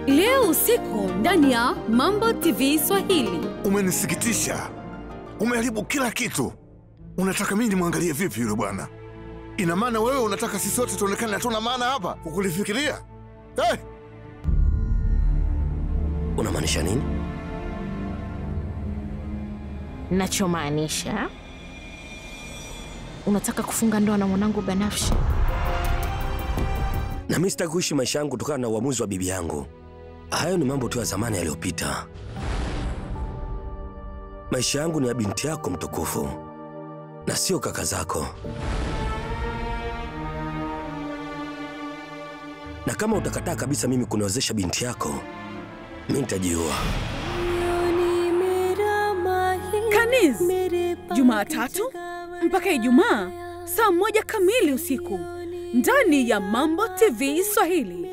leo usiku ndani ya Mambo TV Swahili. Umenisikitisha, umeharibu kila kitu. Unataka mimi nimwangalie vipi yule bwana? Ina maana wewe unataka sisi sote tuonekane hatuna maana hapa kukulifikiria? Hey! Unamaanisha nini? Nachomaanisha, unataka kufunga ndoa na mwanangu Banafshi? Na mimi sitaki kuishi maisha yangu kutokana na uamuzi wa bibi yangu. Hayo ni mambo tu ya zamani yaliyopita. Maisha yangu ni ya binti yako mtukufu na sio kaka zako. Na kama utakataa kabisa mimi kuniozesha binti yako, mimi nitajiua. Kaniz, Jumatatu mpaka Ijumaa saa moja kamili usiku ndani ya Mambo TV Swahili.